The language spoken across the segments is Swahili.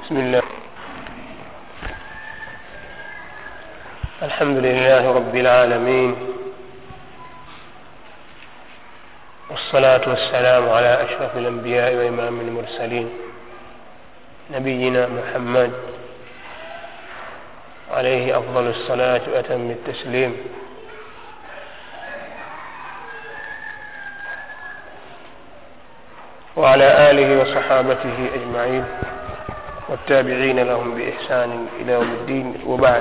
بسم الله الحمد لله رب العالمين والصلاة والسلام على أشرف الأنبياء وإمام المرسلين نبينا محمد عليه أفضل الصلاة وأتم التسليم وعلى آله وصحابته أجمعين والتابعين لهم بإحسان إلى يوم الدين وبعد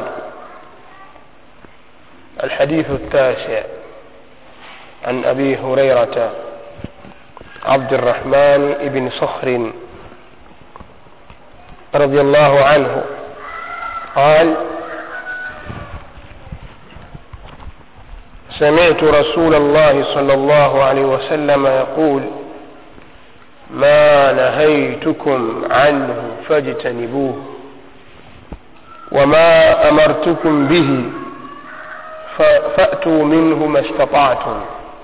الحديث التاسع عن أبي هريرة عبد الرحمن بن صخر رضي الله عنه قال سمعت رسول الله صلى الله عليه وسلم يقول ما نهيتكم عنه فاجتنبوه وما امرتكم به فاتوا منه ما استطعتم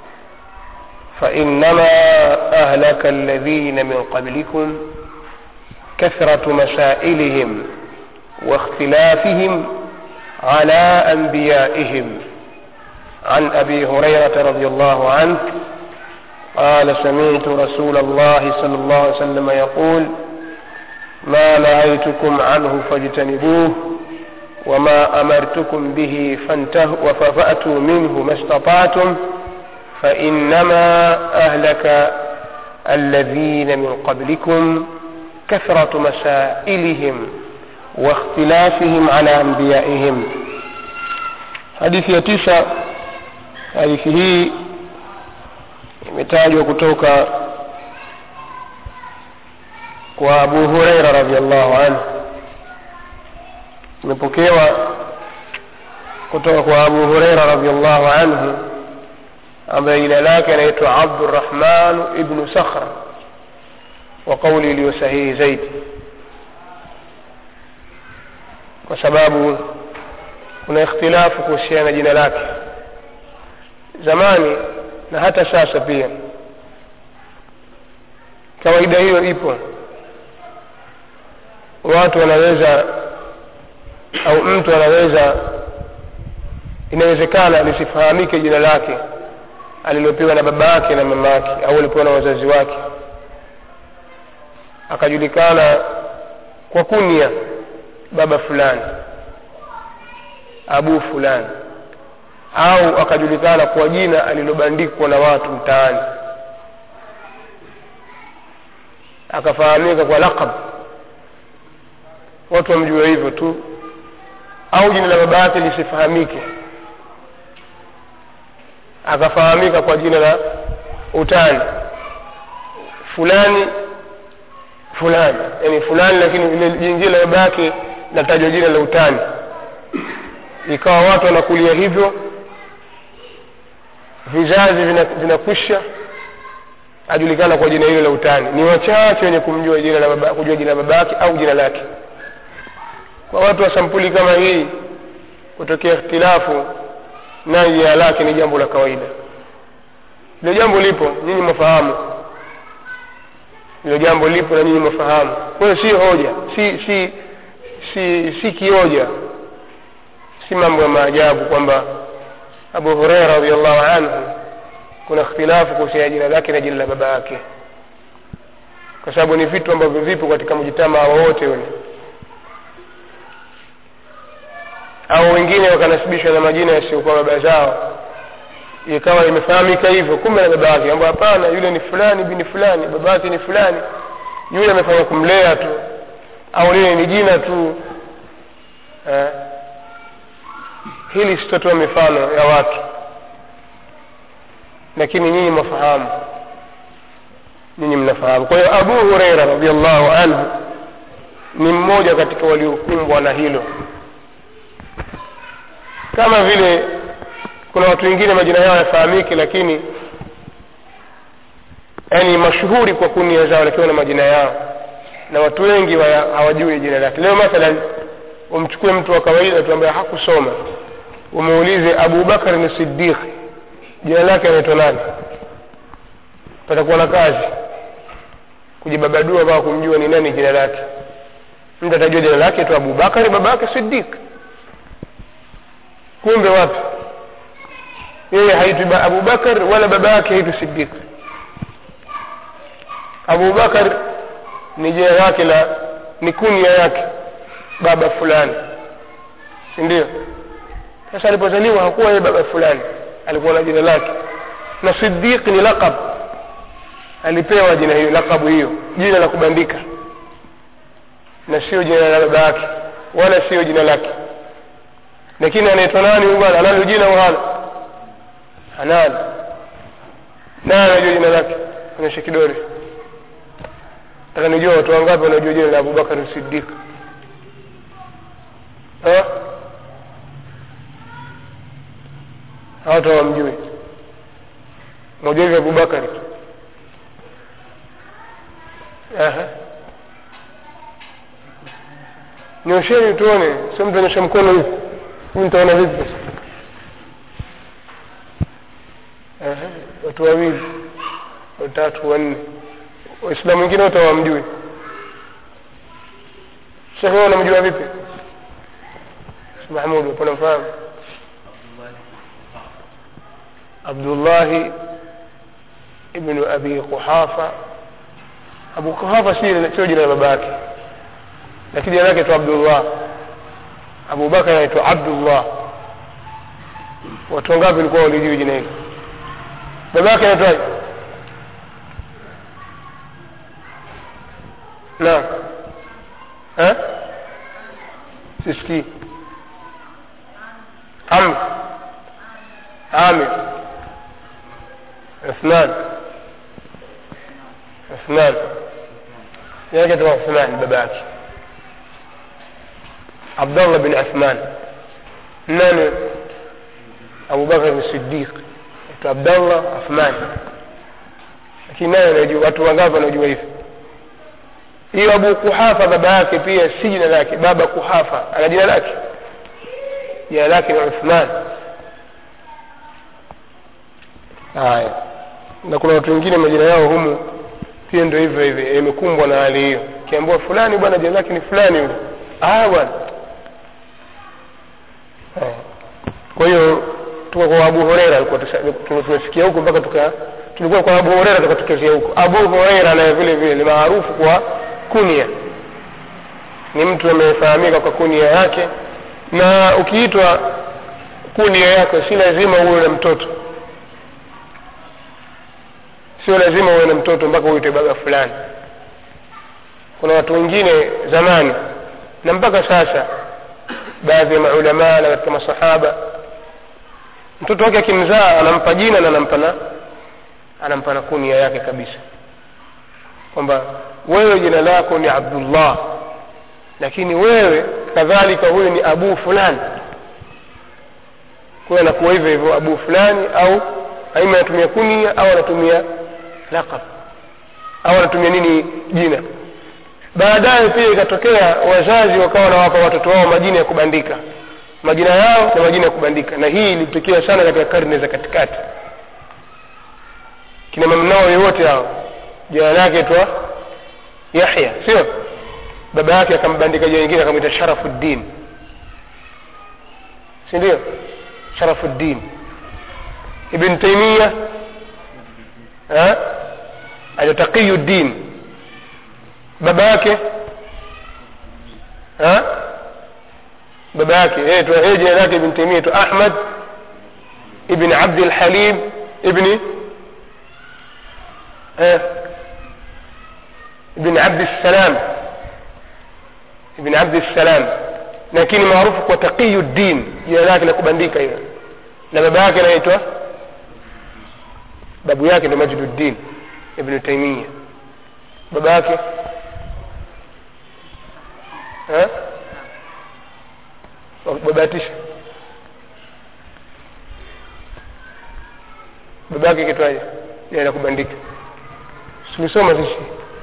فانما اهلك الذين من قبلكم كثره مسائلهم واختلافهم على انبيائهم عن ابي هريره رضي الله عنه قال سمعت رسول الله صلى الله عليه وسلم يقول ما نهيتكم عنه فاجتنبوه وما امرتكم به فانتهوا فاتوا منه ما استطعتم فانما اهلك الذين من قبلكم كثره مسائلهم واختلافهم على انبيائهم hadithi ya tisa hadithi hii imetajwa kutoka kwa abu hureira radiallahu anhu imepokewa kutoka kwa abu hureira radiallahu anhu ambaye jina lake anaitwa abdurahman ibnu sakhra wa kauli iliyo sahihi zaidi kwa sababu kuna ikhtilafu kuhusiana na jina lake zamani na hata sasa pia kawaida hiyo ipo watu wanaweza au mtu anaweza inawezekana lisifahamike jina lake alilopewa na baba yake na mama yake au alipewa na wazazi wake akajulikana kwa kunia baba fulani abu fulani au akajulikana kwa jina alilobandikwa na watu mtaani akafahamika kwa laqab watu wamjua hivyo tu au jina la baba yake lisifahamike akafahamika kwa jina la utani fulani fulani yani fulani lakini ile jingine la baba yake natajwa jina la utani ikawa watu wanakulia hivyo vizazi vinakwisha ajulikana kwa jina hilo la utani ni wachache wenye kumjua jina la baba, kujua jina la babake au jina lake kwa watu wa sampuli kama hii kutokea ikhtilafu na jina lake ni jambo la kawaida hilo jambo lipo nyinyi mwafahamu hilo jambo lipo na nyinyi mwafahamu kwa hiyo si hoja si si si si kioja si mambo ya maajabu kwamba abu hureira radiallahu anhu kuna ikhtilafu kuhusiana jina lake na jina la baba yake kwa sababu ni vitu ambavyo vipo katika mjitamaa wowote ule au wengine wakanasibishwa na majina yasiyokuwa baba zao ikawa imefahamika hivyo kumbe na baba yake kwamba hapana yule ni fulani bini fulani baba yake ni fulani yule amefanya kumlea tu au lile ni jina tu eh? hili sitotoa mifano ya watu lakini nyinyi mwafahamu nyinyi mnafahamu kwa hiyo abu hureira radiallahu anhu ni mmoja katika waliokumbwa na hilo kama vile kuna watu wengine majina yao yafahamiki lakini yani mashuhuri kwa kunia zao lakini na majina yao na watu wengi hawajui jina lake leo mathalan umchukue mtu wa kawaida tu ambaye hakusoma umuulize abu bakar ni sidiq jina lake anaitwa nani patakuwa na kazi kujibabadua mpaka kumjua ni nani jina lake mtu atajua jina lake tu abubakari baba yake sidik kumbe wapi yeye haitwi abubakar wala baba yake haitwi sidik abubakar ni jina lake la ni kunia yake baba fulani si ndio sasa alipozaliwa hakuwa yeye baba fulani alikuwa na jina lake na sidiq ni laqab alipewa jina hiyo laqabu hiyo jina la kubandika na sio jina la baba yake wala sio jina lake lakini anaitwa nani huyu bwana analo jina au hana analo naye anajua jina lake onyesha kidole taka nijua watu wangapi wanajua jina la abubakar sidiq hawatu hawamjui mmoja hivi abubakari nyosheni tuone sio mtu anyosha mkono hivi huyu nitaona vipi sasa watu wawili watatu wanne waislamu wengine wote hawamjui shekhe wewe unamjua vipi mahmud upo namfahamu abdullahi ibnu abi quhafa abu quhafa sio jina la baba yake lakini jina lake tu abdullah abubakar anaitwa abdullah watu wangapi walikuwa walijui jina hili baba yake anaitwaje naam sisikii amr amir عثمان عثمان يا جد عثمان باباك عبد الله بن عثمان نانو أبو بكر الصديق عبد الله عثمان lakini naye anajua watu wangapi wanajua hivi hiyo abu kuhafa baba yake pia si jina lake baba kuhafa ana jina lake jina lake ni uthman haya na kuna watu wengine majina yao humu pia ndio hivyo hivyo imekumbwa na hali hiyo kiambiwa fulani bwana jina lake ni fulani yule ah bwana kwa hiyo tuko kwa abu horeira tumesikia huko mpaka tuka tulikuwa kwa abu horeira tukatokezea huko abu horeira naye vile vile ni maarufu kwa kunia ni mtu amefahamika kwa kunia yake na ukiitwa kunia yako si lazima uwe na mtoto sio lazima uwe na mtoto mpaka uitwe baba fulani kuna watu wengine zamani na mpaka sasa baadhi ya maulamaa na katika masahaba mtoto wake akimzaa anampa jina na anampa na anampa na kunia yake kabisa kwamba wewe jina lako ni abdullah lakini wewe kadhalika huyu ni abu fulani kwa anakuwa hivyo hivyo abu fulani au aima anatumia kunia au anatumia laqab au anatumia nini jina baadaye pia ikatokea wazazi wakawa wanawapa watoto wao majina ya kubandika majina yao na majina ya kubandika na hii ilitokea sana katika karne za katikati kina mamnao yowote hao jina lake twa yahya sio baba yake akambandika jina lingine akamwita sharafuddin si ndio sharafuddin ibn taimia aja taqiyuddin baba yake baba yake yeye jina lake ibn taimia tu ahmad ibn abd alhalim ibni ibn abd السلام ibn abd السلام lakini maarufu kwa taqiyuddin jina lake la kubandika hiyo na baba yake anaitwa babu yake ndo majduddin ibnu taimia baba yake babatisha baba yake kitwaje jina la kubandika tulisoma sisi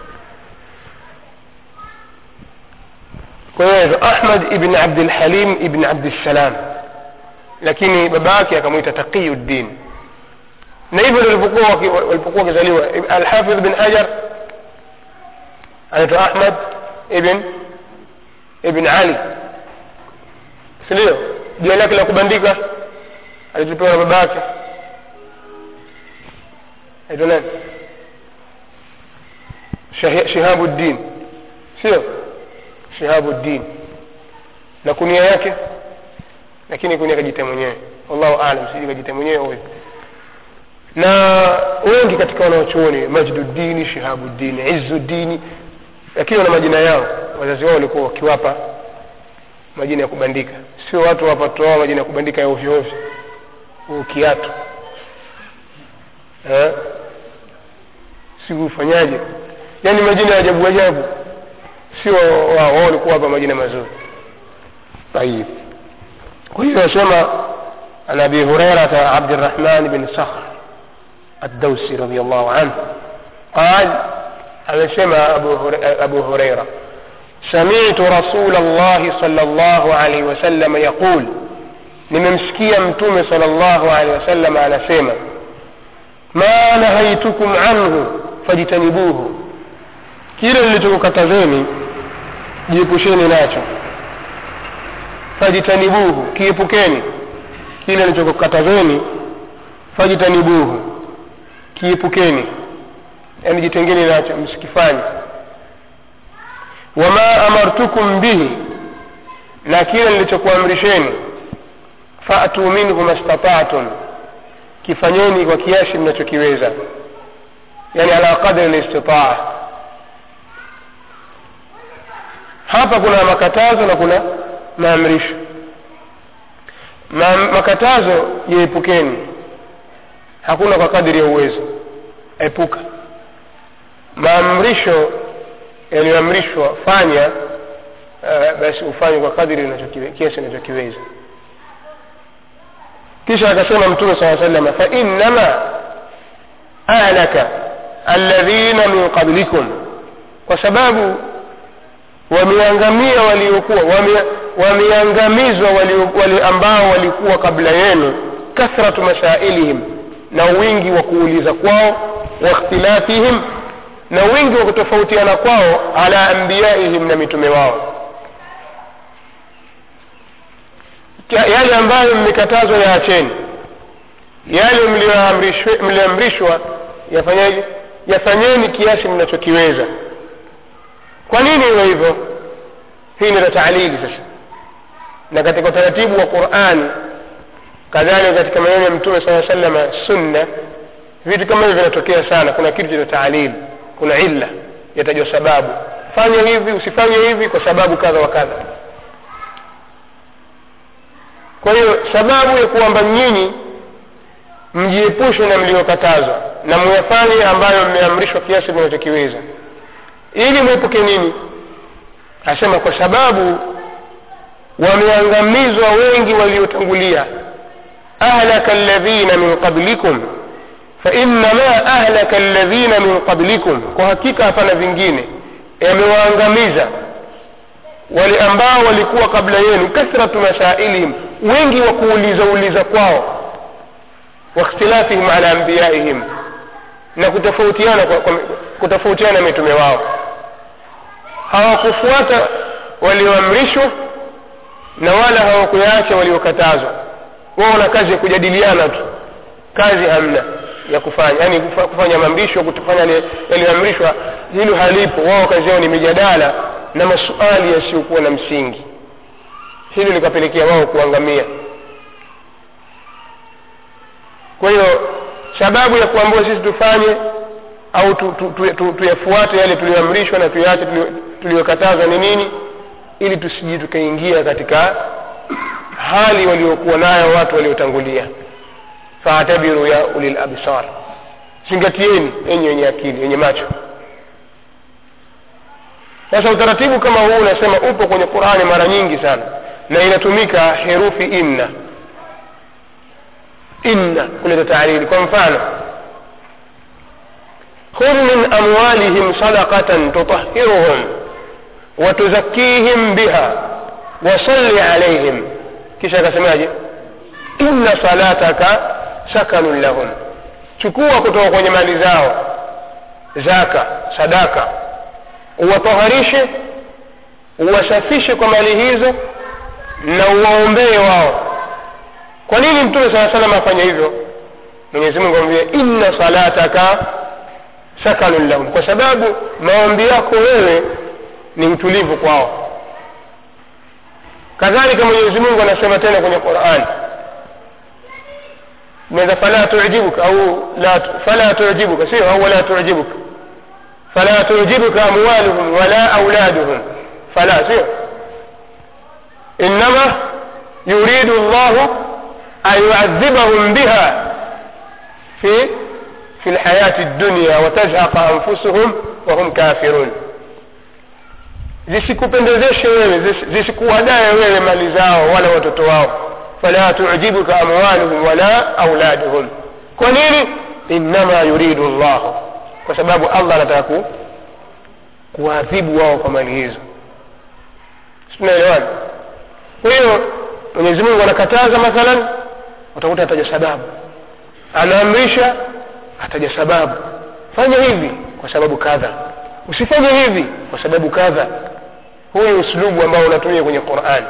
kwa hiyo ahmad ibn abdilhalim ibn abdissalam lakini baba yake akamwita taqiyuddin na hivyo walipokuwa walipokuwa wakizaliwa alhafidh bin hajar anaitwa ahmad ibn ibn ali sindio jina lake la kubandika alitupewa na baba yake aitwa nani Shahi- shihabuddin sio shihabuddin na kunia yake lakini kunia kajita mwenyewe wallahu alam sijui kajita mwenyewe huyo na wengi katika wanaochuoni majduddini shihabuddini izuddini lakini wana majina yao wazazi wao walikuwa wakiwapa majina ya kubandika sio watu wapatoao majina ya kubandika ya ovyo ovyo huu kiatu eh? si ufanyaje yaani majina ya ajabu ajabu sio wao wao walikuwa hapa majina mazuri طيب كل يسمى عن ابي هريره عبد الرحمن بن صخر الدوسي رضي الله عنه قال amesema أبو, هر... أبو هريرة سمعت رسول الله صلى الله عليه وسلم يقول nimemsikia mtume sala llahu alehi wasallam anasema ma nahaitukum anhu fajtanibuhu kile nilichokukatazeni jiepusheni nacho fajtanibuhu kiepukeni kile nilichokukatazeni fajtanibuhu kiepukeni yani jitengeni nacho msikifanye wama amartukum bihi na kile nilichokuamrisheni fatu minhu mastata'tum kifanyeni kwa kiasi mnachokiweza yani ala qadri listitaa hapa kuna makatazo na kuna maamrisho Ma, makatazo yaepukeni hakuna kwa kadiri ya uwezo epuka maamrisho yaliyoamrishwa fanya uh, basi ufanye kwa kadiri unachokiwe- kiasi unachokiweza kisha akasema mtume saa salama fainnama ahlaka alladhina min qablikum kwa sababu wameangamia waliokuwa wame- wameangamizwa walio- wale ambao walikuwa kabla yenu kathratu masailihim na wingi wa kuuliza kwao wa ikhtilafihim na wingi wa kutofautiana kwao ala anbiyaihim na mitume wao Kia- yale ambayo mmekatazwa yaacheni yale mlioamrishwe- mlioamrishwa yafanyeje yafanyeni kiasi mnachokiweza kwa nini iwe hivyo hii ndio taalili sasa na katika utaratibu wa qurani kadhalika katika maneno ya mtume saa salama sunna vitu kama hivyo vinatokea sana kuna kitu cha taalili kuna illa yatajwa sababu fanya hivi usifanye hivi kwa sababu kadha wa kadha kwa hiyo sababu ya kwamba nyinyi mjiepushe na mliokatazwa na muyafanye ambayo mmeamrishwa kiasi mnachokiweza ili mwepuke nini asema kwa sababu wameangamizwa wengi waliotangulia ahlaka alladhina min qablikum fainama ahlaka alladhina min qablikum kwa hakika hapana vingine yamewaangamiza wale ambao walikuwa kabla yenu kathratu masailihim wengi wa kuuliza uliza kwao wakhtilafihim ala anbiyaihim na kutofautiana kwa, kwa, kutofautiana mitume wao hawakufuata walioamrishwa na wala hawakuyaacha waliokatazwa wao na kazi ya kujadiliana tu kazi hamna ya kufanya yani kufa- kufanya maamrisho kutofanya yale yaliyoamrishwa hilo halipo wao kazi yao ni mijadala na masuali yasiyokuwa na msingi hilo likapelekea wao kuangamia kwa hiyo sababu ya kuambiwa sisi tufanye au tu, tu, tu, tu, tuyafuate yale tuliyoamrishwa na tuyaache tulio- tuliyokatazwa ni nini ili tusiji tukaingia katika hali waliokuwa nayo watu waliotangulia faatabiru ya ulil absar zingatieni enyi wenye akili wenye macho sasa utaratibu kama huu unasema upo kwenye qurani mara nyingi sana na inatumika herufi inna inna kuleta taarili kwa mfano khudh min amwalihim sadaqatan tutahhiruhum watuzakihim biha wasalli alaihim kisha akasemaje inna salataka sakanun lahum chukua kutoka kwenye mali zao zaka sadaka uwataharishe uwasafishe kwa mali hizo na uwaombee wao kwa nini mtume saa salam afanya hivyo mwenyezi mungu amwambia inna salataka sakanun lahum kwa sababu maombi yako wewe ni utulivu kwao kadhalika mwenyezi mungu anasema tena kwenye quran ماذا فلا تعجبك أو لا فلا تعجبك سير أو لا تعجبك فلا تعجبك أموالهم ولا أولادهم فلا سير إنما يريد الله أن يعذبهم بها في في الحياة الدنيا وتزهق أنفسهم وهم كافرون zisikupendezeshe wewe zisikuwadaye wewe mali zao wala watoto wao fala tujibuka amwaluhum wala auladuhum kwa nini innama yuridu llahu kwa sababu allah anataka ku kuwaadhibu wao kwa mali hizo tunaelewana kwa hiyo mwenyezi mungu anakataza mathalan utakuta ataja sababu anaamrisha ataja sababu fanya hivi kwa sababu kadha usifanye hivi kwa sababu kadha huu ni uslubu ambao unatumia kwenye qurani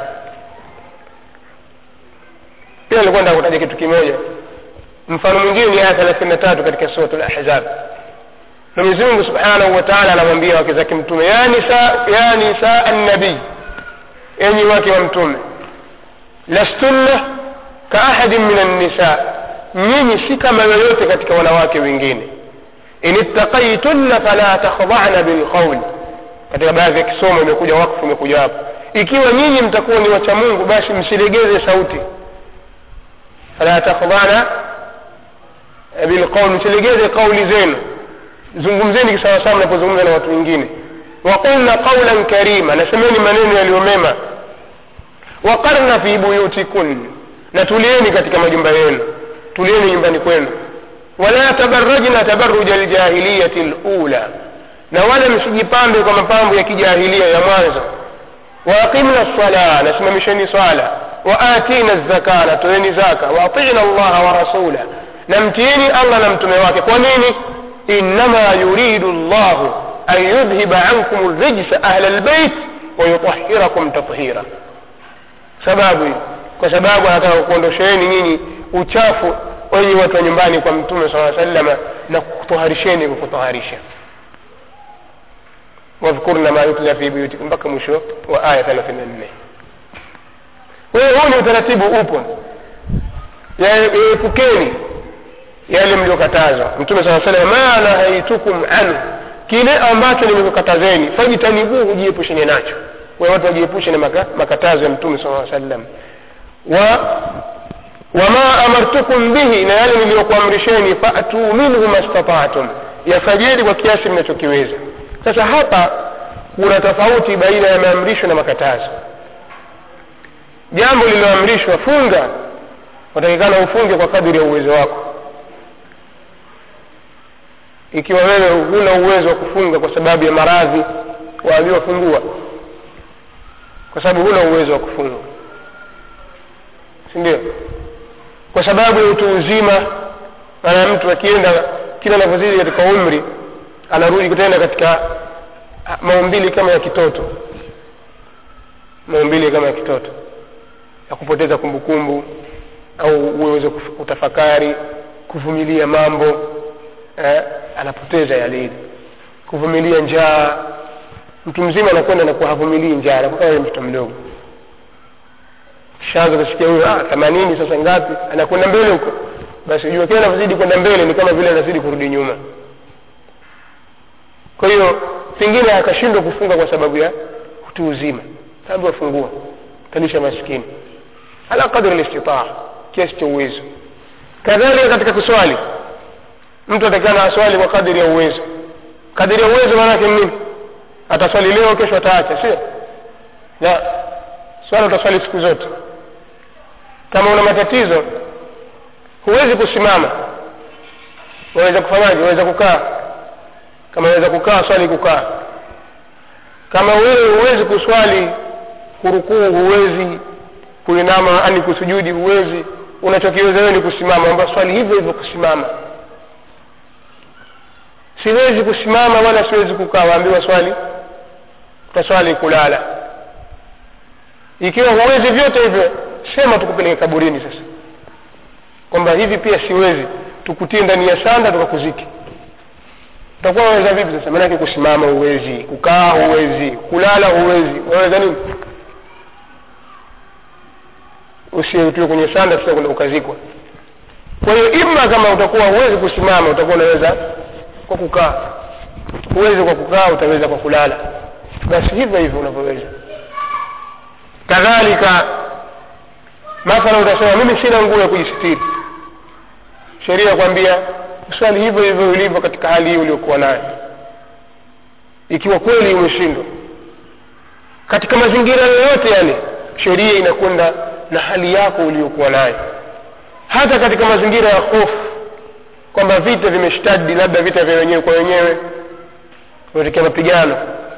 pia nilikuwa nataka kutaja kitu kimoja mfano mwingine ni aya thelathini na tatu katika surat lahzab mwenyezi mungu subhanahu wa taala anamwambia wake zake mtume ya nisa ya nisaa nabii enyi wake wa mtume lastunna kaahadin min annisa nyinyi si kama yoyote katika wanawake wengine in ittaqaitunna fala takhdana bilqauli katika baadhi ya kisomo imekuja wakfu imekuja hapo ikiwa nyinyi mtakuwa ni wacha mungu basi msilegeze sauti fala takhdana bilqauli msilegeze kauli zenu zungumzeni kisawasawa mnapozungumza na watu wengine waqulna qaulan karima nasemeni maneno yaliyomema waqarna fi buyutikun na tulieni katika majumba yenu tulieni nyumbani kwenu wala tabarajna tabaruja ljahiliyati lula na wala msijipambe kwa mapambo ya kijahilia ya mwanzo waaqimna lsala nasimamisheni swala waatina zaka na toeni zaka waatina allaha wa rasula na mtiini allah na mtume wake kwa nini innama yuridu llahu an yudhhiba ankum rijsa ahla lbeit wayutahirakum tathira sababu hii kwa sababu anataka kuondosheeni nyinyi uchafu wenye watu wa nyumbani kwa mtume saa salama na kutoharisheni kwa kutoharisha wadhkurna ma yutla fi buyutikum mpaka mwisho wa aya thelathini na nne kwa hiyo huu ni utaratibu upo yaepukeni yale mliokatazwa mtume saa salam ma nahaitukum anhu kile ambacho nimekukatazeni fajtanibuhu jiepusheni nacho kwa watu wajiepushe na maka, makatazo ya mtume saa sallam wa wama amartukum bihi na yale niliyokuamrisheni fatuu minhu mastataatum yafanyeni kwa kiasi mnachokiweza sasa hapa kuna tofauti baina ya maamrisho na makatazo jambo lililoamrishwa funga watakikana ufunge kwa kadiri ya uwezo wako ikiwa wewe huna uwezo wa kufunga kwa sababu ya maradhi waambiwa fungua kwa sababu huna uwezo wa kufunga si ndio kwa sababu ya utu uzima maana mtu akienda kila anavyozidi katika umri anarudi tena katika maumbili kama ya kitoto maumbili kama ya kitoto ya kupoteza kumbukumbu au uweze kutafakari kuvumilia mambo eh, anapoteza yale kuvumilia njaa mtu mzima anakwenda na havumilii njaa anakuwa kama mtoto mdogo shaanza kusikia huyo ah, themanini sasa ngapi anakwenda mbele huko basi jua kila anavyozidi kwenda mbele ni kama vile anazidi kurudi nyuma kwa hiyo pengine akashindwa kufunga kwa sababu ya utu uzima sababu afungua talisha maskini ala qadri listitaa kiasi cha uwezo kadhalika katika kuswali mtu atakana aswali kwa kadiri ya uwezo kadiri ya uwezo maanake nini ataswali leo kesho ataacha sio la swala utaswali siku zote kama una matatizo huwezi kusimama waweza kufanyaje waweza kukaa kama waweza kukaa swali kukaa kama wewe huwezi kuswali kurukuu huwezi kuinama ani kusujudi huwezi unachokiweza wewe ni kusimama amba swali hivyo hivyo kusimama siwezi kusimama wala siwezi kukaa waambiwa swali utaswali kulala ikiwa huwezi vyote hivyo sema tukupeleke kaburini sasa kwamba hivi pia siwezi tukutie ndani ya sanda tukakuziki utakuwa waweza vipi sasa maanake kusimama huwezi kukaa huwezi kulala huwezi waweza nini usiutiwe kwenye sanda sasa kwenda ukazikwa kwa hiyo ima kama utakuwa huwezi kusimama utakuwa unaweza kwa kukaa huwezi kwa kukaa utaweza kwa kulala basi hivyo hivyo unavyoweza kadhalika mathala utasema mimi sina nguo ya kujisitiri sheria kwambia swali hivyo hivyo ulivyo katika hali hii uliokuwa nayo ikiwa kweli umeshindwa katika mazingira yoyote yale sheria inakwenda na hali yako uliokuwa nayo hata katika mazingira ya hofu kwamba vita vimeshtadi labda vita vya wenyewe kwa wenyewe kumetokea mapigano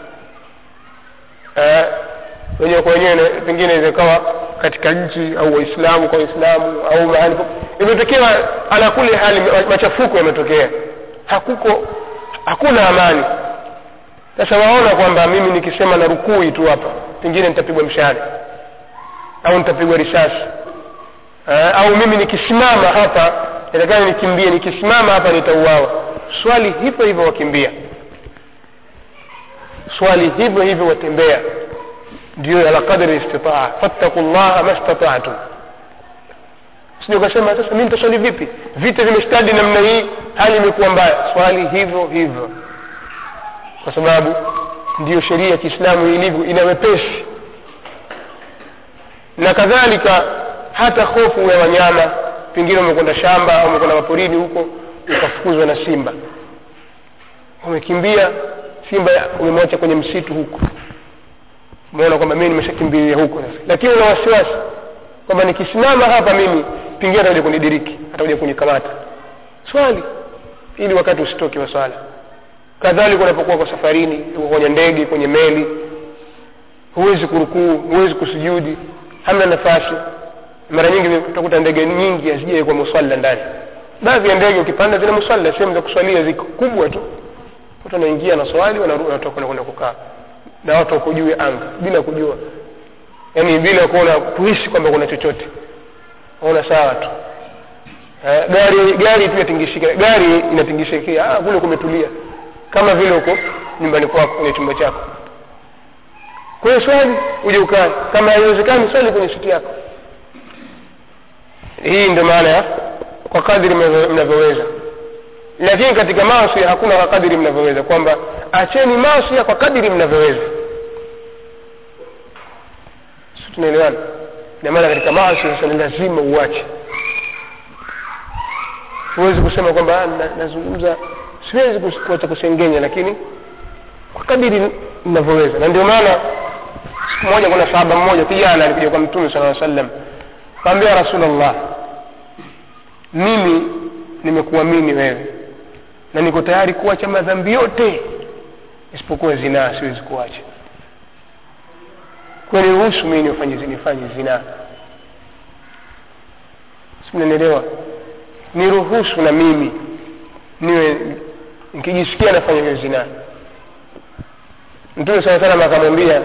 eh, wenyewe kwa wenyewe na- pengine zikawa katika nchi au waislamu kwa waislamu au mahali po- imetokea ala kuli hali ma- machafuko yametokea hakuko hakuna amani sasa waona kwamba mimi nikisema na rukui tu hapa pengine nitapigwa mshale au nitapigwa risasi eh, au mimi nikisimama hapa inatakana nikimbie nikisimama hapa nitauawa swali hivyo hivyo wakimbia swali hivyo hivyo watembea ndio ala qadri istitaa fattaku llaha mastataatum sio ukasema sasa mi nitaswali vipi vita vimestadi namna hii hali imekuwa mbaya swali hivyo hivyo kwa sababu ndiyo sheria ya kiislamu ilivyo ina wepesi na kadhalika hata hofu ya wanyama pengine umekwenda shamba au umekwenda maporini huko ukafukuzwa na simba umekimbia simba umemwacha kwenye msitu huko umeona kwamba mimi nimeshakimbilia huko sasa lakini una wasiwasi kwamba nikisimama hapa mimi pengine atakuja kunidiriki atakuja kunikamata swali ili wakati usitoke wa swala kadhalika unapokuwa kwa safarini uko kwenye ndege kwenye meli huwezi kurukuu huwezi kusujudi hamna nafasi mara nyingi utakuta ndege nyingi hazijai kwa musalla ndani baadhi ya ndege ukipanda zina musalla sehemu za kuswalia ziko kubwa tu watu wanaingia na swali wanarudi wanatoka na kwenda kukaa na watu wako juu ya anga bila kujua yaani bila kuona kuhisi kwamba kuna chochote waona sawa tu eh, gari gari tu yatingishika gari inatingishikia ah, kule kumetulia kama vile uko nyumbani kwako kwenye chumba chako kwa hiyo swali uje ukae kama haiwezekani swali kwenye siti yako hii ndio maana ya kwa kadiri mnavyo- mnavyoweza lakini katika maasi hakuna kwa kadiri mnavyoweza kwamba acheni maasi kwa kadiri mnavyoweza si tunaelewana na maana katika maasi sasa ni lazima uache huwezi kusema kwamba "Ah, na- nazungumza siwezi kus- kuacha kusengenya lakini kwa kadiri ninavyoweza na ndio maana siku moja kuna sahaba mmoja kijana alikuja kwa mtume sala aa sallam kaambia rasulllah mimi nimekuamini wewe na niko tayari kuacha madhambi yote isipokuwa zinaa siwezi kuacha kwani ruhusu mimi nifanye nifanye zinaa simnanielewa niruhusu na mimi niwe nikijisikia nafanya hiyo zinaa mtume saa salam akamwambia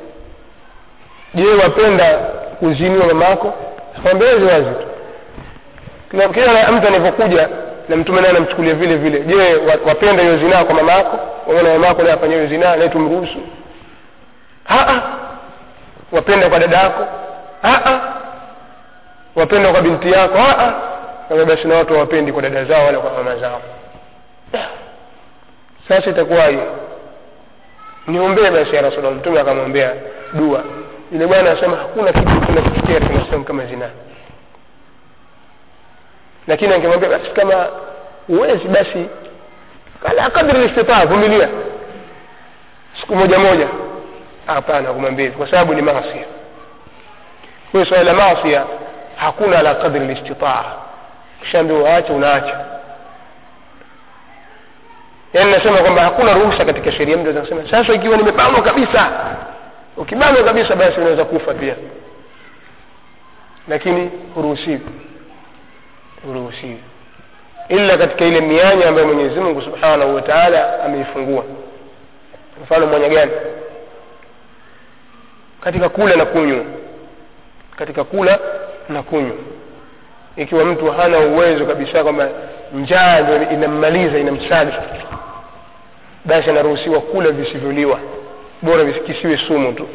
je wapenda kuziniwa mamako akamwambia wazi wazi tu kila kila mtu anavyokuja na mtume naye anamchukulia vile vile je wa- wapenda hiyo zinaa kwa mama yako waona mama yako naye afanya hiyo zinaa naye tumruhusu Ah, ah. wapenda kwa dada yako Ah, ah. wapenda kwa binti yako Ah, ah. Kama basi na watu hawapendi kwa dada zao wala kwa mama zao sasa itakuwaje niombee basi ya rasulllah mtume akamwombea dua yule bwana anasema hakuna kitu kinachofikia katika Uislamu kama zinaa lakini angemwambia basi kama huwezi basi kala kadri listitaa vumilia siku moja moja hapana kumwambia hivyo, kwa sababu ni maasia kwa hiyo swala la maasia hakuna ala kadri listitaa kishaambiwa waache unaacha yaani nasema kwamba hakuna ruhusa katika sheria mtu anaweza kusema sasa ikiwa nimebanwa kabisa ukibanwa kabisa basi unaweza kufa pia lakini huruhusiwi huruhusiwi ila katika ile mianya ambayo mwenyezi mungu subhanahu wa taala ameifungua mfano mwanya gani katika kula na kunywa katika kula na kunywa ikiwa mtu hana uwezo kabisa kwamba njaa ndio inammaliza inamsaga basi anaruhusiwa kula visivyoliwa bora kisiwe sumu tu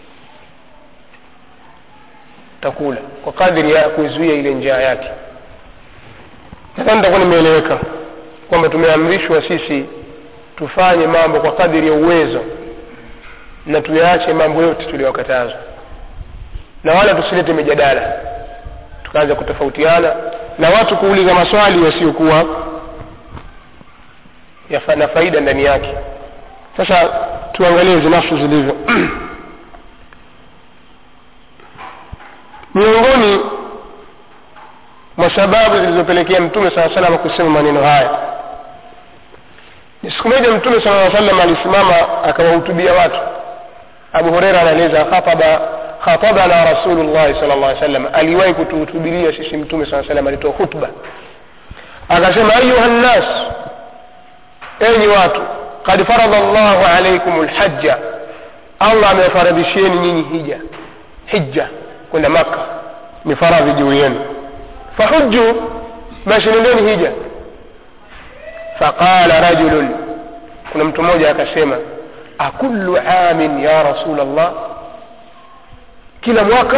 takula kwa kadiri ya kuzuia ile njaa yake nadhani takuwa nimeeleweka kwamba tumeamrishwa sisi tufanye mambo kwa kadiri ya uwezo na tuyaache mambo yote tuliyokatazwa na wala tusilete mijadala tukaanza kutofautiana na watu kuuliza maswali yasiyokuwa na faida ndani yake sasa tuangalie hizi nafsi zilivyo miongoni mwa sababu zilizopelekea mtume saa salama kusema maneno haya ni siku moja mtume sala salam alisimama akawahutubia watu abu hureira anaeleza khataba khatabana rasulullahi sal llah sallam aliwahi kutuhutubiria sisi mtume saa salam alitoa khutba akasema ayuha nnas enyi watu kad faradha llahu alaikum lhaja allah amewafaradhishieni nyinyi hija hija kwenda maka ni faradhi juu yenu fahuju basi nendeni hija faqala rajulun kuna mtu mmoja akasema akullu amin ya rasul allah kila mwaka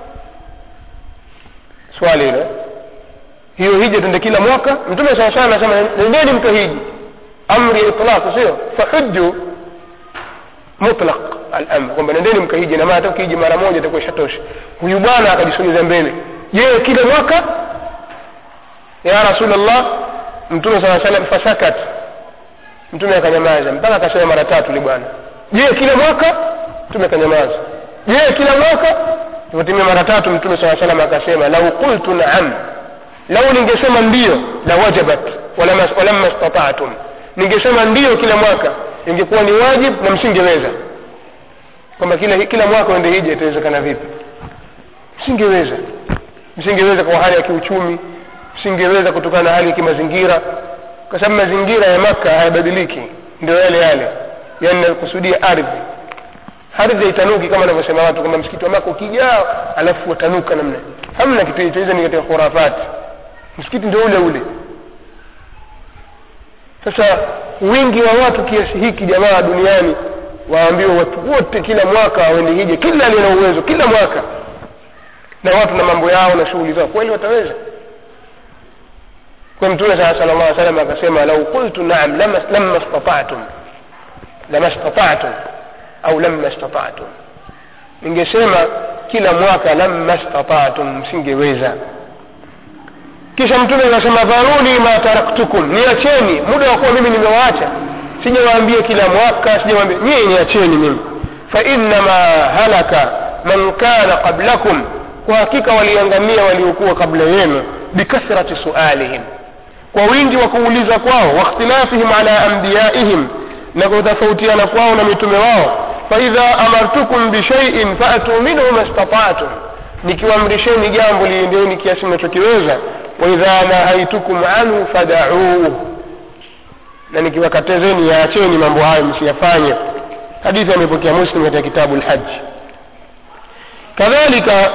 swali hilo hiyo hija tende kila mwaka mtume saa sana anasema nendeni mkahiji amri itlaq sio fahuju mutlaq alamr kwamba nendeni mkahiji na maana hata ukihiji mara moja itakuwa ishatosha huyu bwana akajisogeza mbele je kila mwaka ya rasulllah mtume saa salam fasakat mtume akanyamaza mpaka akasema mara tatu li bwana je kila mwaka mtume akanyamaza je kila mwaka ipotimia mara tatu mtume saa salam akasema lau qultu naam lau ningesema ndio la wajabat walamma stataatum ningesema ndio kila mwaka ingekuwa ni wajib na msingeweza kwamba kila, kila mwaka uende hija itawezekana vipi msingeweza msingeweza kwa hali ya kiuchumi msingeweza kutokana na hali ya kimazingira kwa sababu mazingira ya maka hayabadiliki ndio yale yale yaani nakusudia ardhi ardhi haitanuki kama anavyosema watu kwamba msikiti wa maka ukijaa alafu watanuka namna hamna kitu hicho hizo ni katika khurafati msikiti ndio ule ule sasa wingi wa watu kiasi hiki jamaa duniani waambiwa watu wote kila mwaka waende hija kila aliye na uwezo kila mwaka na watu na mambo yao na shughuli zao kweli wataweza kwa mtume saa sala llah salam akasema lau qultu naam lama statatum lama statatum au lama statatum ningesema kila mwaka lama statatum msingeweza kisha mtume akasema dharuni ma taraktukum niacheni muda wa kuwa mimi nimewaacha sijawaambia kila mwaka sijawaambia nyie niacheni mimi fainama halaka man kana qablakum kwa hakika waliangamia waliokuwa kabla yenu bikathrati sualihim kwa wingi wa kuuliza kwao wakhtilafihim ala ambiyaihim na kutofautiana kwao na mitume wao faidha amartukum bishaiin faatuu minhu mastataatum nikiwaamrisheni jambo liendeni kiasi mnachokiweza waidha nahaitukum anhu fadauuh na nikiwakatezeni yaacheni mambo hayo msiyafanye hadithi amepokea muslim katika kitabu lhaji kadhalika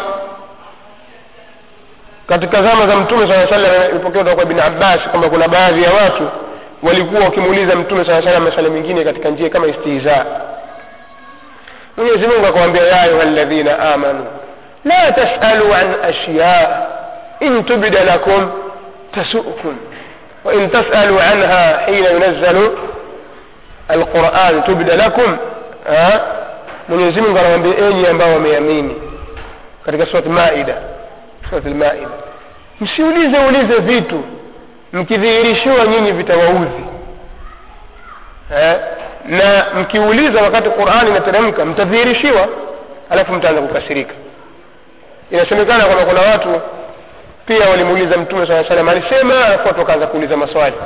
katika zama za mtume saa salam ilipokea kutoka kwa ibn abbas kwamba kuna baadhi ya watu walikuwa wakimuuliza mtume saa salam masala mengine katika njia kama istihza mwenyezi mungu akawambia ya ayuha ladhina amanu la tasalu an ashya in tubda lakum tasukum وإن تسألوا عنها حين ينزل القرآن تبد لكم Mwenyezi Mungu anawaambia enyi ambao wameamini katika surat Maida, surat Maida, msiulize ulize vitu mkidhihirishiwa nyinyi vitawaudhi eh? na mkiuliza wakati Qur'ani inateremka mtadhihirishiwa, alafu mtaanza kukasirika. Inasemekana kwamba kuna watu pia walimuuliza mtume saa salam alisema alafu watu wakaanza kuuliza maswali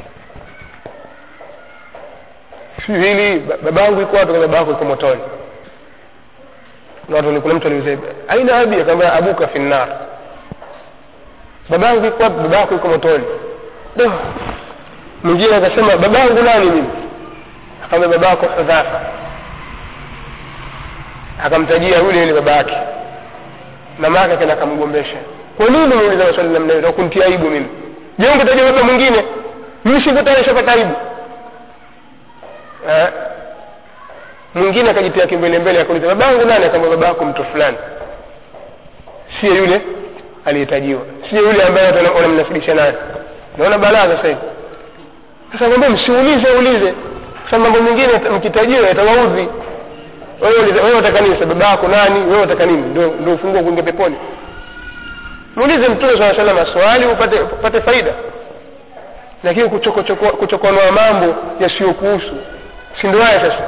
si hili babangu iko wapi baba yako iko motoni kuna watu kuna mtu aliuliza aina abi akamwambia abuka fi nnar babangu iko wapi baba yako iko motoni do mwingine akasema babangu nani mimi akamwambia baba yako hudhafa akamtajia yule yule baba yake mama yake akaenda akamgombesha kwa nini muuliza maswali namna hiyo kuntia aibu mimi je ungetaja baba mwingine mimi siko tayari shapata aibu eh? mwingine akajitia kimbelembele akauliza babangu nani akamwambia baba yako mtu fulani siye yule aliyetajiwa siye yule ambaye wanamnasibisha naye naona balaa sasa hivi sasa mwambie msiulize ulize sasa mambo mengine mkitajiwa yatawaudhi wewe unataka nini baba yako nani wewe unataka nini ndio ndio ufunguo kuingia peponi muulize mtume saa salam maswali upate upate faida lakini kuchokonoa mambo yasiyokuhusu si ndio haya sasa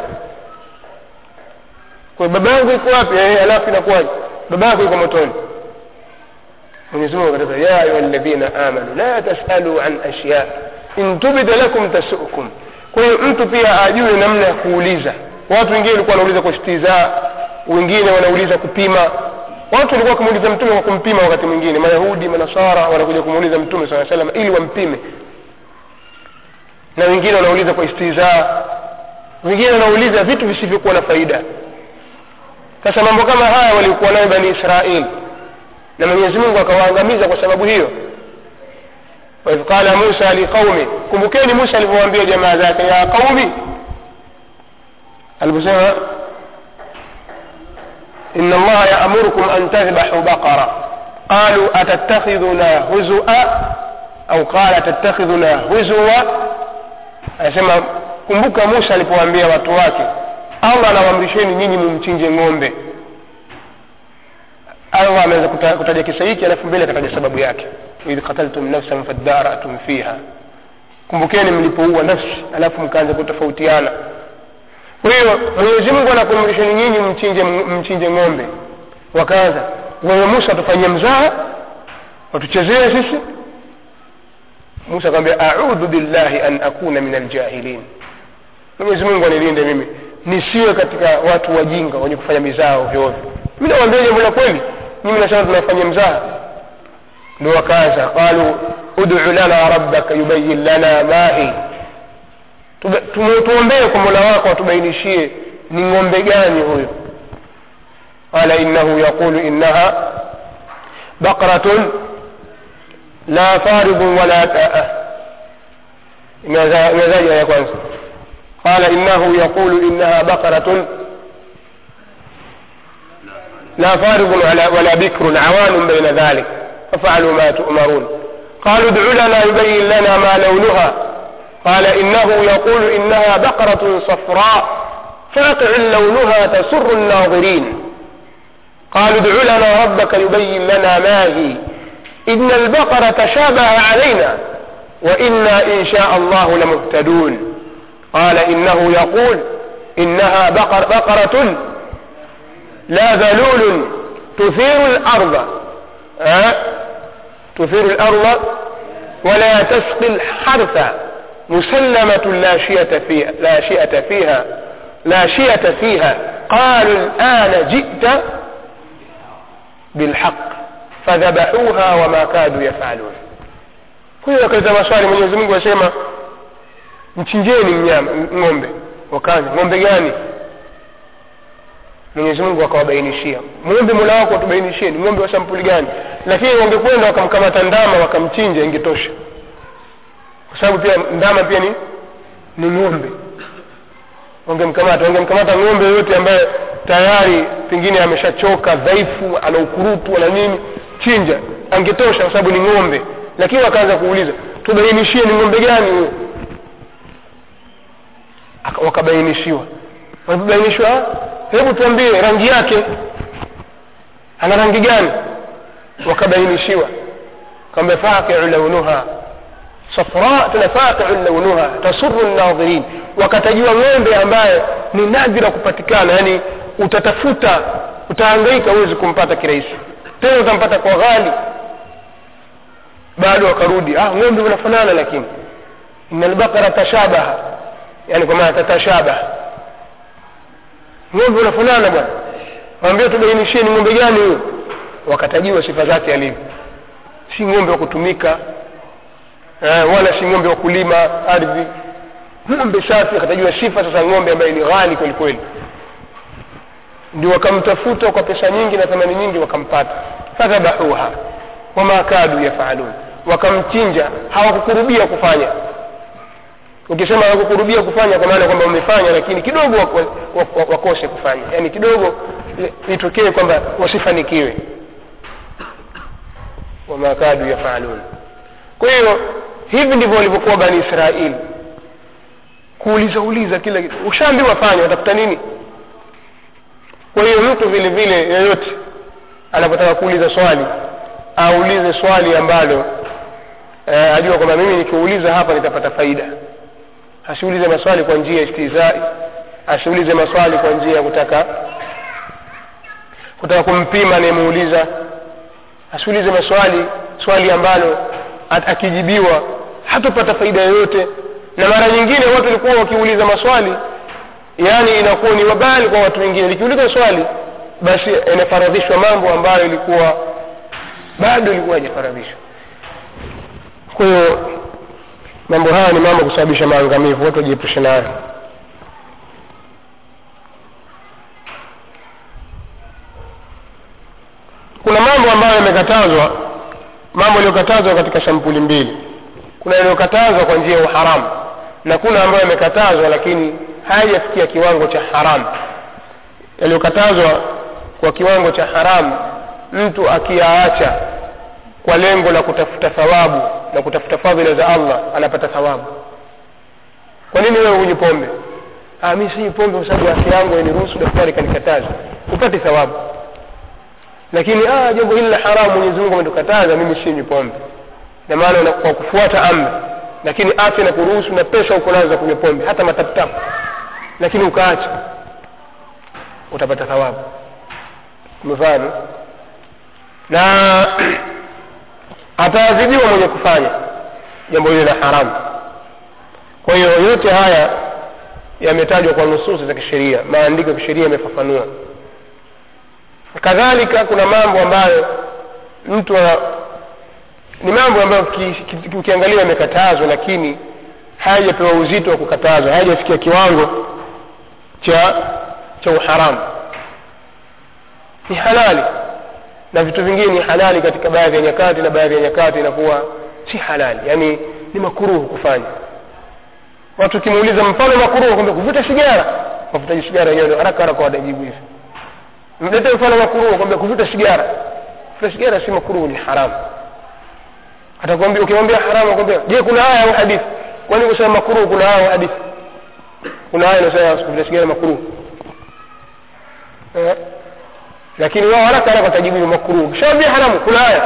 kwa baba yangu iko wapi eh alafu inakuwaje baba yako yuko motoni Mwenyezi Mungu akasema ya ayuha alladhina amanu la tasalu an ashya in tubida lakum tasukum kwa hiyo mtu pia ajue namna ya kuuliza watu wengine walikuwa wanauliza kwa istizaa wengine wanauliza kupima watu walikuwa wakimuuliza mtume kwa kumpima wakati mwingine mayahudi manasara wanakuja kumuuliza mtume saa salam ili wampime na wengine wanauliza kwa istizaa wengine wanauliza vitu visivyokuwa na faida sasa mambo kama haya walikuwa nayo bani israeli na mwenyezi mungu akawaangamiza kwa sababu hiyo waidh qala musa liqaumi kumbukeni musa alivyowaambia jamaa zake ya qaumi aliposema إن الله يأمركم أن تذبحوا بقرة قالوا أتتخذنا هزؤا أو قال تتخذنا هزوا anasema kumbuka musa alipowaambia watu wake allah anawaamrisheni nyinyi mumchinje ng'ombe allah ameweza kutaja kisa hiki alafu mbele akataja sababu yake idh qataltum nafsan fadaratum fiha kumbukeni mlipoua nafsi alafu mkaanza kutofautiana kwa hiyo mwenyezi mungu anakuamrisheni nyinyi mchinje mchinje ng'ombe wakaanza wewe musa watufanyia mzaha watuchezee sisi musa akamwambia audhu billahi an akuna min aljahilin mwenyezi mungu anilinde mimi nisiwe katika watu wajinga wenye kufanya mizaa ovyoovyo mi nawambia jambo la kweli mimi nasema tunafanya mzaha ndo wakaanza qalu udu lana rabbaka yubayin lana mahi tuombee kwa mola wako atubainishie ni ng'ombe gani huyo qala innahu yaqulu innaha baqratun la faridun wala imezaji ya kwanza qala innahu yaqulu innaha baqratun لا فارغ ولا, ولا بكر عوان بين ذلك ففعلوا ما تؤمرون قالوا ادع لنا يبين لنا ما لونها قال إنه يقول إنها بقرة صفراء فاقع لونها تسر الناظرين قالوا ادع لنا ربك يبين لنا ما هي إن البقرة تشابه علينا وإنا إن شاء الله لمهتدون قال إنه يقول إنها بقر بقرة لا ذلول تثير الأرض أه؟ تثير الأرض ولا تسقي الحرث مسلمة لا شية فيها لا شيئة فيها لا شيئة فيها قالوا الآن جئت بالحق فذبحوها وما كادوا يفعلون huyo akaleta maswali mwenyezi mungu asema mchinjeni mnyama ng'ombe wakazi ng'ombe gani mwenyezi mungu akawabainishia mwombe mola wako watubainishie ni ng'ombe wa sampuli gani lakini wangekwenda wakamkamata ndama wakamchinja ingetosha kwa sababu pia ndama pia ni ni ng'ombe wangemkamata wangemkamata ng'ombe yoyote ambaye tayari pengine ameshachoka dhaifu ana ukurutu ana nini chinja angetosha kwa sababu ni ng'ombe lakini wakaanza kuuliza tubainishie ni ng'ombe gani huyo wakabainishiwa walipobainishwa hebu tuambie rangi yake ana rangi gani wakabainishiwa kwamba faqiu launuha safra tena faqiu launuha tasuru nadhirin wakatajiwa ng'ombe ambaye ni nadhira kupatikana yani utatafuta utahangaika huwezi kumpata kirahisi tena utampata kwa ghali bado wakarudi ah ng'ombe unafanana lakini ina albaqara tashabaha yani kwa maana tatashabaha ng'ombe unafanana bwana waambia tubainishie ni ng'ombe gani huyo wakatajiwa sifa zake alivyo si ng'ombe wa kutumika eh, wala si ng'ombe wa kulima ardhi ng'ombe safi akatajiwa sifa sasa ng'ombe ambaye ni ghali kweli kweli ndio wakamtafuta kwa pesa nyingi na thamani nyingi wakampata fadhabahuha wama kadu yafalun wakamchinja hawakukurubia kufanya ukisema hawakukurubia kufanya kwa maana kwamba wamefanya lakini kidogo wak- wak- wak- wakose kufanya yaani kidogo itokee kwamba wasifanikiwe wama kadu yafalun kwa hiyo hivi ndivyo walivyokuwa bani israeli kuuliza uliza kila kitu ushaambiwa fanya watafuta nini kwa hiyo mtu vile vile yeyote anapotaka kuuliza swali aulize swali ambalo eh, ajua kwamba mimi nikiuliza hapa nitapata faida asiulize maswali kwa njia ya istizai asiulize maswali kwa njia ya kutaka kutaka kumpima anayemuuliza asiulize maswali swali ambalo at- akijibiwa hatopata faida yoyote na mara nyingine watu walikuwa wakiuliza maswali yaani inakuwa ni wabali kwa watu wengine likiuliza swali basi inafaradhishwa mambo ambayo ilikuwa bado ilikuwa hajafaradhishwa kwa hiyo mambo haya ni mambo kusababisha maangamivu watu wajiepushe nayo kuna mambo ambayo yamekatazwa mambo yaliyokatazwa katika sampuli mbili kuna yaliyokatazwa kwa njia ya uharamu na kuna ambayo yamekatazwa lakini hayajafikia kiwango cha haramu yaliyokatazwa kwa kiwango cha haramu mtu akiyaacha kwa lengo la kutafuta thawabu na kutafuta fadhila za allah anapata thawabu kwa nini wewe hunywi pombe ah, mi sinywi pombe kwa sababu afya yangu hainiruhusu daktari kanikataza upate thawabu lakini ah, jambo hili la haramu mwenyezi mungu ametukataza mimi sinywi pombe na maana una- kwa kufuata amri lakini afya na kuruhusu na pesa uko nazo za kunywa pombe hata mataputapu lakini ukaacha utapata thawabu umefahamu na ataadhibiwa mwenye kufanya jambo hili la haramu kwa hiyo yote haya yametajwa kwa nususi za kisheria maandiko ya kisheria yamefafanua kadhalika kuna mambo ambayo mtu ana- ni mambo ambayo ki- ki- ukiangalia yamekatazwa lakini hayajapewa uzito wa kukatazwa hayajafikia kiwango cha cha uharamu ni halali na vitu vingine ni halali katika baadhi ya nyakati na baadhi ya nyakati inakuwa si halali yaani ni makuruhu kufanya watu ukimuuliza mfano makuruhu kwamba kuvuta sigara wavutaji sigara wenyewe ndio haraka haraka watajibu hivi mlete mfano makuruhu kwamba kuvuta sigara kuvuta sigara si makuruhu ni haramu atakwambia ukimwambia haramu akwambia je kuna aya au hadithi kwani kusema makuruhu kuna aya au hadithi kuna aya inasema kuvuta sigara makuruhu eh? lakini wao haraka haraka watajibu ni makruh kishaambia haramu kuna aya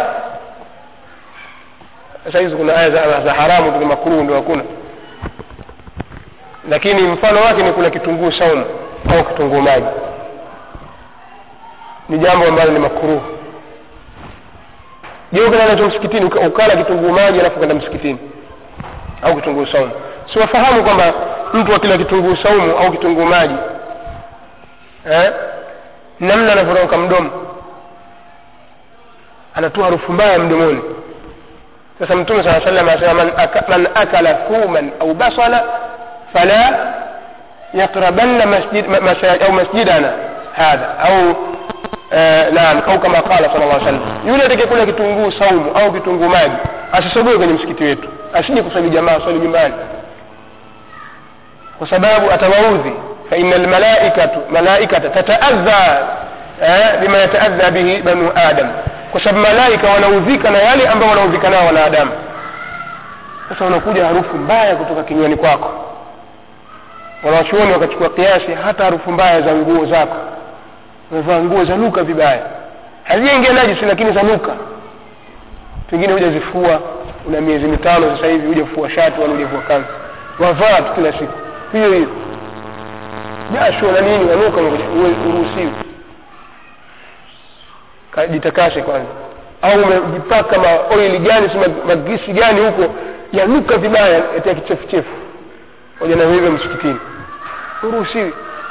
sasa hizi kuna aya za, za haramu tu ni makruh ndio hakuna lakini mfano wake ni kula kitunguu saumu au kitunguu maji ni jambo ambalo ni makruh je ukenda nacho msikitini uka- ukala kitunguu maji alafu ukaenda msikitini au kitunguu saumu siwafahamu kwamba mtu akila kitunguu saumu au kitunguu maji eh? namna anavyorauka mdomo anatoa harufu mbaya mdomoni sasa mtume saa salam anasema man, aka, man akala thuman au basala fala yaqrabanna masjid, ma- masaj, au masjidana hadha au eh, naam au kama qala sala llah salam yule atakayekula kitunguu saumu au kitunguu maji asisogoe kwenye msikiti wetu asije kuswali jamaa swali nyumbani kwa sababu atawaudhi faina almalaikatu malaikata tataadha eh, bima yataadha bihi banu adam kwa sababu malaika wanaudhika na yale ambao wanaudhika nao wanadamu sasa unakuja harufu mbaya kutoka kinywani kwako wanawachuoni wakachukua kiasi hata harufu mbaya za nguo zako umevaa nguo zanuka vibaya hazijaingia najisi lakini zanuka pengine hujazifua una miezi mitano sasa hivi hujafua shati wala hujafua kanzu wavaa tu kila siku hiyo hiyo jasho na nini wanuka uruhusiwi jitakashe kwanza au umejipaka maoili gani si ma- magisi gani huko yanuka vibaya yatia kichefuchefu moja na hivyo msikitini uruhusiwi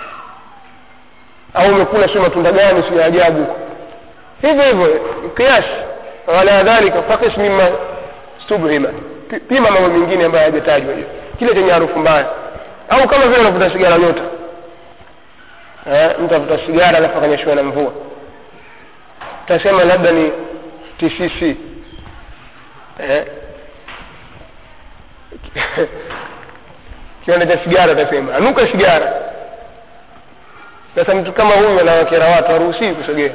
au umekula sio matunda gani sio ya ajabu huko hivyo hivyo kiasi wala dhalika fakis mima stubhima Pi- pima mambo mengine ambayo hayajatajwa hiyo kile chenye harufu mbaya au kama vile unavuta sigara nyota eh, mtu avuta sigara alafu akanyeshewa na mvua utasema labda ni tcc eh? kiwanda cha sigara atasema anuka sigara sasa mtu kama huyu anawakera watu haruhusii kusogea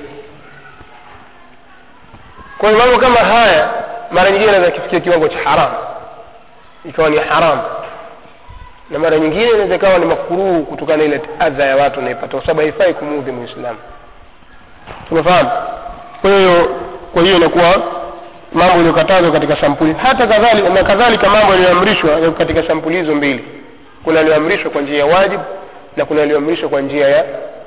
kwa hiyo mambo kama haya mara nyingine anaweza kifikia kiwango cha haramu ikawa ni haramu na mara nyingine inaweza ikawa ni makuruhu kutokana na ile adha ya watu wanaipata kwa sababu haifai kumuudhi muislamu tumefahamu kwa hiyo kwa hiyo inakuwa mambo yaliyokatazwa katika sampuli hata kadhalika na kadhalika mambo yaliyoamrishwa yako katika sampuli hizo mbili kuna yaliyoamrishwa kwa njia ya wajibu na kuna yaliyoamrishwa kwa njia ya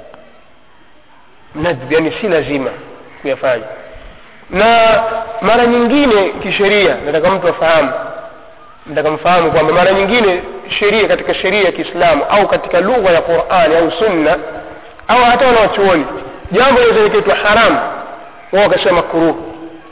nadhib yani si lazima kuyafanya na mara nyingine kisheria nataka mtu afahamu nataka mfahamu kwamba mara nyingine sheria katika sheria ya kiislamu au katika lugha ya qurani au sunna au hata wanawachuoni jambo linaweza likaitwa haramu wao wakasema makruhu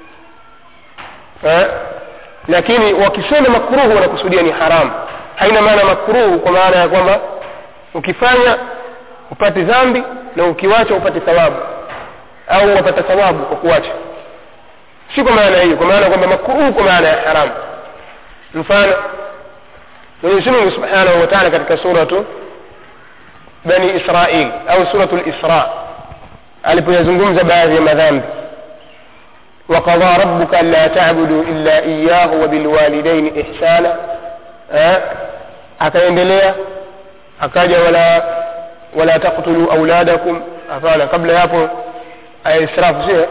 eh? lakini wakisema makruhu wanakusudia ni haramu haina maana makruhu kwa maana ya kwamba ukifanya upate dhambi na ukiwacha upate thawabu au wapata thawabu kwa kuwacha si kwa maana hiyo kwa maana kwamba makruhu kwa maana ya haramu mfano mwenyezi mungu subhanahu wa taala katika suratu bani israil au suratu lisra alipoyazungumza baadhi ya madhambi وقضى ربك ألا تعبدوا إلا إياه وبالوالدين إحسانا akaendelea akaja wala wala taqtulu auladakum hapana kabla yapo aya israfu sio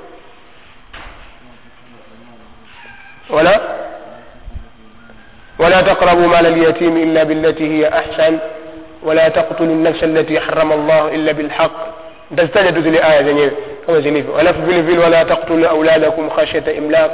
wala ولا تقربوا مال اليتيم إلا بالتي هي أحسن ولا تقتلوا النفس التي حرم الله إلا بالحق تستجد ذي الآية zenyewe kama zilivyo alafu vile vile wala taqtulu auladakum khashyata imlaq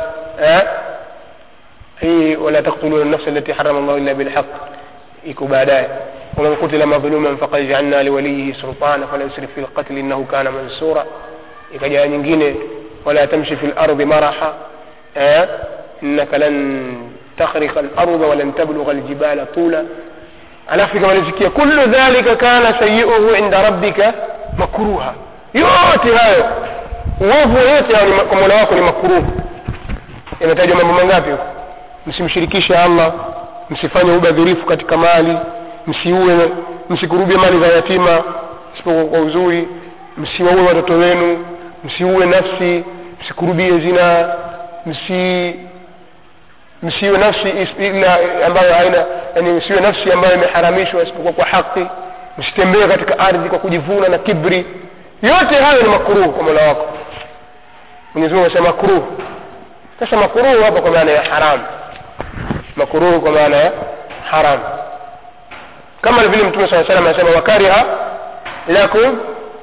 hii wala taqtulu an-nafs allati harrama Allah illa bil haqq iko baadaye ومن قتل مظلوما فقد جعلنا لوليه سلطانا فلا يسرف في القتل انه كان منصورا ikaja nyingine ولا تمشي في الارض مرحا انك لن تخرق الارض ولن تبلغ الجبال طولا alafu ikamalizikia kullu dhalika kana sayiuhu inda rabbika makruha yote hayo uovu yote kwa mola wako ni makruhu inatajwa mambo mangapi huko msimshirikishe allah msifanye ubadhirifu katika mali msiue msikurubie mali za yatima isipokuwa kwa uzuri msiwaue watoto wenu msiue nafsi msikurubie zina msi msiwe nafsi ila ambayo haina yani msiwe nafsi ambayo imeharamishwa isipokuwa kwa haki msitembee katika ardhi kwa kujivuna na kibri yote hayo ni makruhu kwa mola wako mwenyezi mungu anasema makruhu sasa makruhu hapa kwa maana ya haramu makruhu kwa maana ya haramu kama vile mtume saa salam anasema wakariha lakum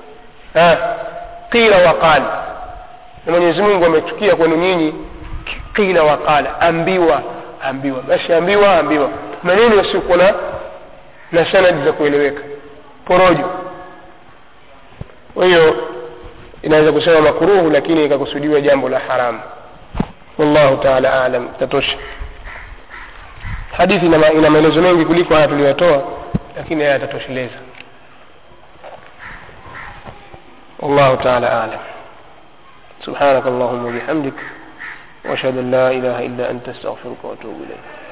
qila waqala na mwenyezi mungu amechukia kwenu nyinyi qila waqala ambiwa ambiwa basi ambiwa ambiwa maneno yasiokuwa na na sanadi za kueleweka porojo kwa hiyo inaweza kusema makruhu lakini ikakusudiwa jambo la haramu wallahu taala alam tatosha hadithi ina maelezo mengi kuliko haya tuliyotoa lakini haya yatatosheleza والله تعالى أعلم سبحانك اللهم وبحمدك وأشهد أن لا إله إلا أنت استغفرك وأتوب إليك